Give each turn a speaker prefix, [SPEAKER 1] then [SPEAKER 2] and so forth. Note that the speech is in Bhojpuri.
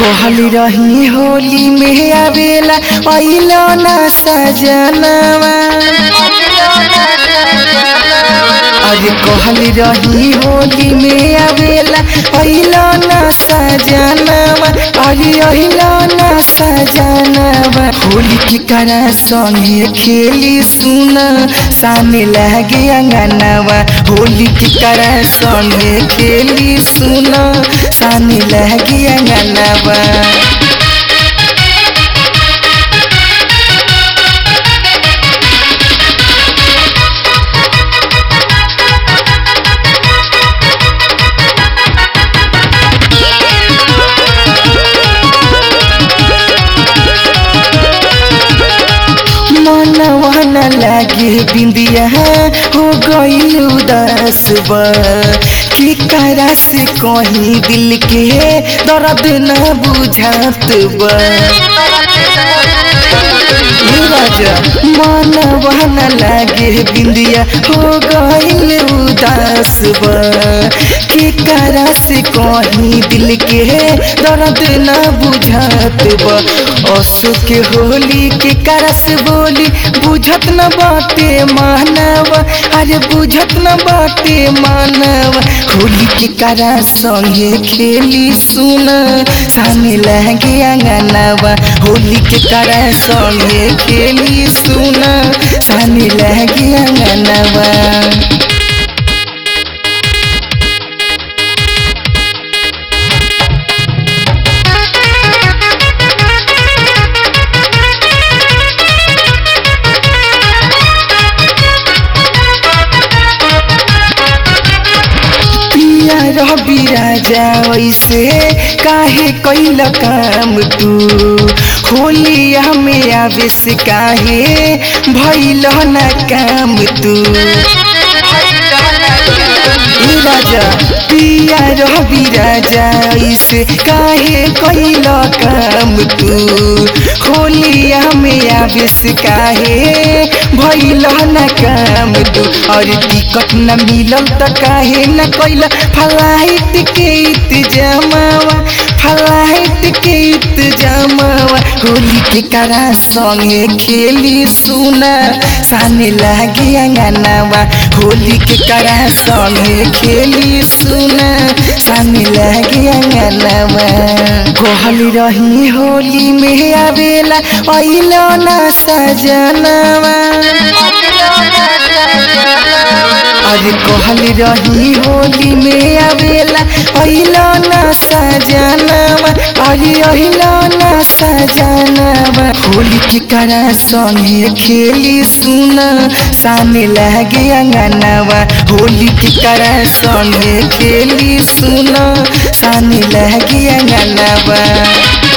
[SPEAKER 1] कहली रही होली में आवेला अइलो ना सजनवा अरे कहली रही होली में आवेला अइलो ना सजनवा अरे अइलो ना सजनवा होली की करा संगे खेली सुन सामने लगे अंगनवा होली की करा संगे खेली सुन सामने लगे अंगनवा मनवा न लागे बिंदिया हो गई उदास बा की करा से कहीं दिल के दर्द न बुझात बा हे राजा मनवा न लागे बिंदिया हो गई उदास बा की करा से कहीं दिल के दर्द न बुझात बा असु के होली के करस बोली बुझत न बाटे मानव अरे बुझत न बाटे मानव होली के करा संगे खेली सुन सामने लगे अंगनवा होली के करा संगे खेली सुन सामने लगे अंगनवा पिया रवि राजा वैसे काहे कैल काम तू होलिया में आवे से काहे भैल न काम तू ए राजा पिया रवि राजा ऐसे काहे कैल काम तू होलिया में आवे से काहे भैल न काम तू और टिकट न मिलल त काहे न कैल फ्लाइट के इंतजामवा फ्लाइट के इंतजामवा होली के करा संगे खेली सुना साने लागे अंगनवा होली के करा संगे खेली सुना साने लागे अंगनवा कहली रही होली में आवेला अइलो ना सजनवा अरे कहली रही होली में आवेला अइलो ना सजनवा अरे अइलो ना सजनवा होली के करा संगे खेली सुन सामने लगे अंगनवा होली के करा संगे खेली सुन सामने लगे अंगनवा